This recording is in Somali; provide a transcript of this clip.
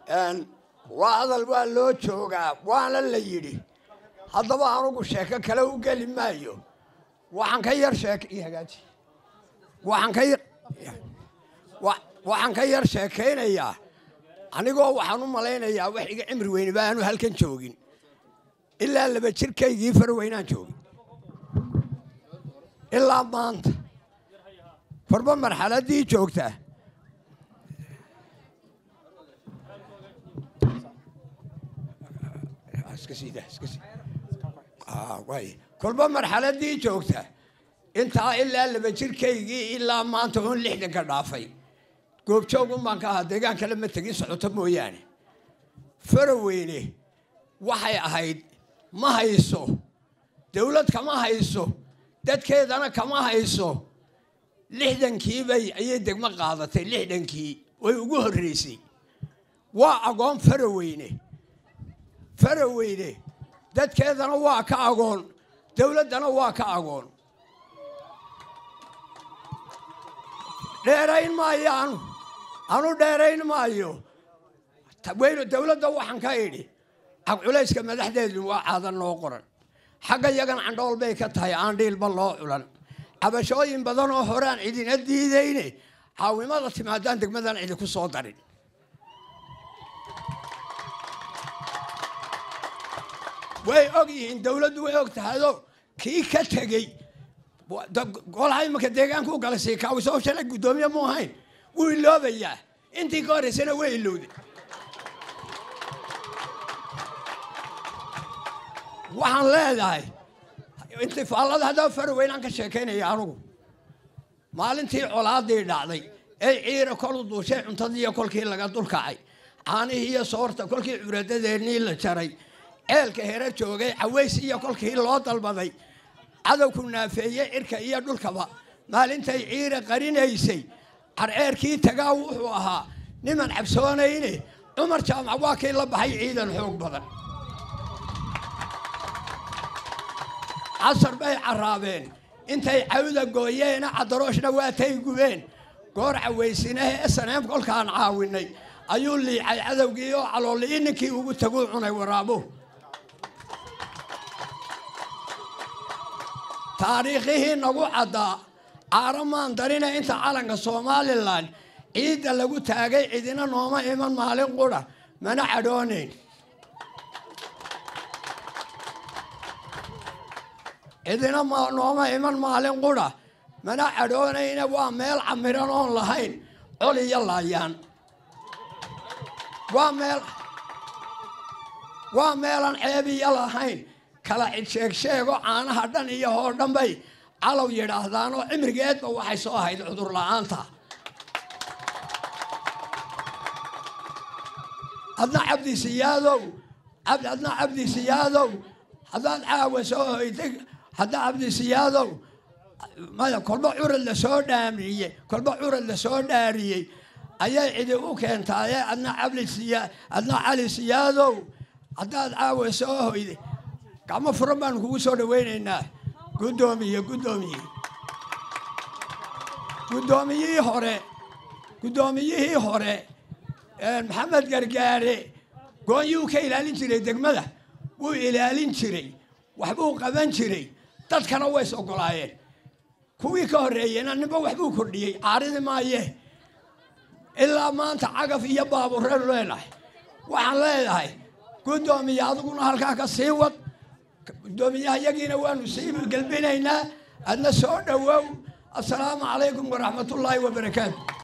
waa hadal waa loo joogaa waana la yidhi haddaba anugu sheeko kale u geli maayo waxaan ka yar sheek ii hagaaji waxaan ka yar waxaan ka yar sheekaynayaa anigoo waxaan u malaynayaa wax iga cimri weyne ba aanu halkan joogin ilaa laba jirkaygii farweynaan joogin ilaa maanta farba marxaladdii joogtaa kolba marxaladdii joogta intaa ilaa laba jirkaygii ilaa maanta oon lixdanka dhaafay goobjoogun baan ka ahaa deegaan kale ma tegin socoto mooyaane faraweyne waxay ahayd ma hayso dawlad kama hayso dadkeedana kama hayso lixdankiibay ayay degmo qaadatay lixdankii way ugu horreysay waa agoon faraweyne faraweyne dadkeedana waa ka agoon dawladdana waa ka agoon dheerayn maayo anu anu dheerayn maayo weynu dawladda waxaan ka idhi culayska madaxdeedu waa caadan noo qoran xagga yagan candhool bay ka tahay aan dhiilba loo culan cabashooyin badan oo horaan cidina diidayne caawimada timaadaan degmadan cidi ku soo darin way og yihiin dawladdu way og tahayoo kii ka tegey golaha imanka deegaanka u galay siikaawisoo shalay guddoomiye mu ahayn wuu iloobayaa intii ka horreysana way ilowday waxaan leedahay intifaallada haddaba faraweynaan ka sheekaynaya anugu maalintii colaadii dhacday ee ciira kolu duushay cuntadiiyo kolkii laga dulkacay caanihii iyo soorta kolkii curadadeenii la jaray ceelka hera joogay caways iyo kolkii loo dalbaday cadowku naafeeyey cirka iyo dhulkaba maalintay ciira qarinaysay carceerkii tagaa wuxuu ahaa niman cabsoonayne cumar jaamac waa kii la baxay ciidan xoog badan casar bay carraabeen intay cawda gooyeena cadarooshna waatay gubeen goor cawaysinahe esaneem kolkaan caawinay ayuu liicay cadowgii oo caloolii ninkii ugu taguu cunay waraabo taariikhihii nagu caddaa caaramaan darina inta calanka somalilan ciidda lagu taagay cidina nooma iman maalin qura mana cadhoonayn cidina nooma iman maalin qura mana cadhoonayna waa meel camiran oon lahayn col iyo laayaan waa meel waa meelaan ceebiyo lahayn kala cidsheeg sheego caanaha dhan iyo hoo dhan bay calow yidhaahdaan oo cimrigeedba waxay soo ahayd cudur la-aanta adna cabdi siyaadow adna cabdi siyaadow haddaad caawa soo hoytay hadda cabdi siyaadow maya kolba curad lasoo dhaamiyey kolba curad lasoo dhaariyey ayay cidi u keentaaye adna cabdi siya adna cali siyaadow haddaad caawa soo hoyday gacmo furan baanu kugu soo dhawaynaynaa guddoomiye guddoomiye guddoomiyihii hore guddoomiyihii hore maxamed gargaare goonyuu ka ilaalin jiray degmada wuu ilaalin jiray waxbuu qaban jiray dadkana ways ogolaayeen kuwii ka horreeyeyna ninba waxbuu kordhiyey caaridi maaye ilaa maanta cagaf iyo baabureer leenahay waxaan leedahay guddoomiye adiguna halkaa ka sii wad guddoomiyaha yagiina waanu sii gelbinaynaa adna soo dhowow assalaamu calaykum waraxmatullaahi wabarakaatu